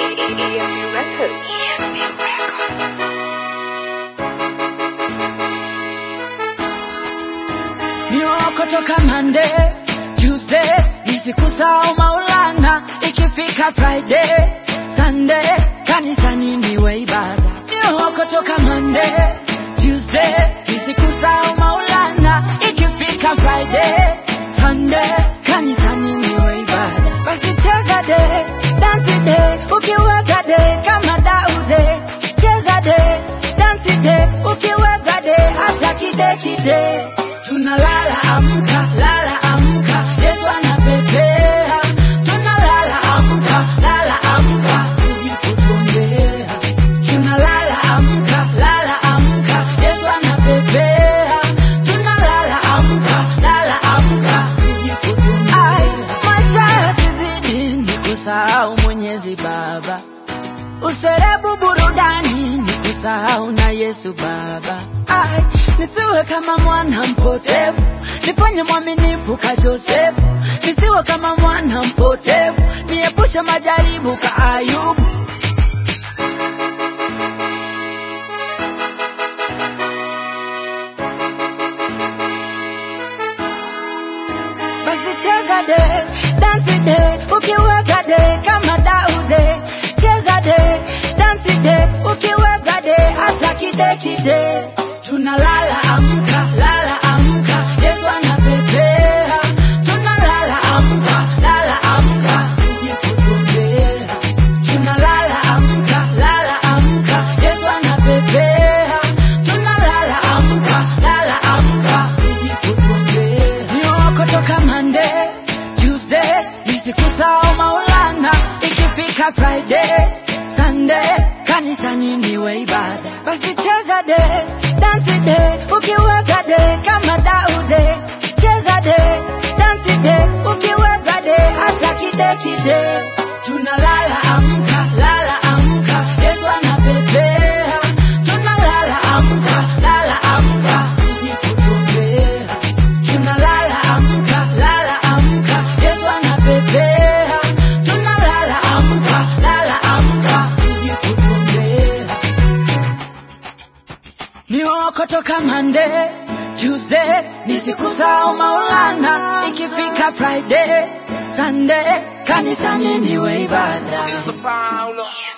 EMB Records. Niokotoka Monday, Tuesday, nisikusahau Maulana, ikifika Friday, Sunday, kanisani niwe ibada. Niokotoka Monday, Tuesday, nisikusahau Maulana, ikifika Friday, Sunday, kanisani niwe ibada. Basi cheza de, dance de, ukiweza de, kama Daude. Cheza de, dance de, ukiweza de, hata kide kide. Tunalala amka, lala amka, Yesu anapepea. Tunalala amka, lala amka, tuji kutuombea. Tunalala amka, lala amka, Yesu anapepea. Tunalala amka, lala amka, tuji kutuombea. Maisha yasizidi ni kusahau Mwenyezi Baba, userebu burudani ni kusahau na Yesu Baba. Ai, nisiwe kama mwana mpotevu, nifanye mwaminifu ka Josefu, nisiwe kama mwana mpotevu, niepushe majaribu ka Ayubu. Basi cheza de, dance de, ukiweza de, kama Daude. Cheza de, dance de, ukiweza de, hata kide kide. Tunalala amka, lala amka, Yesu anapepea. Tunalala amka, lala amka, tuje kutuombea. Tunalala amka, lala amka, Yesu anapepea. Tunalala amka, lala amka, tuje kutuombea. Niokotoka Monday, Tuesday, nisikusahau Maulana, ikifika Friday, Sunday, kanisani niwe ibada. Basi cheza de, dance de, ukiweza de, kama Daude. Cheza de, dance de, ukiweza de, hata kide kide. Tunalala amka, lala amka, Yesu anapepea. Tunalala amka, lala amka, tuje kutuombea. Tunalala amka, lala amka, Yesu anapepea. Tunalala amka, lala amka, tuje kutuombea. Niokotoka Monday, Tuesday, nisikusahau Maulana, ikifika Friday, Sunday, kanisani niwe ibada. It's a Paulo.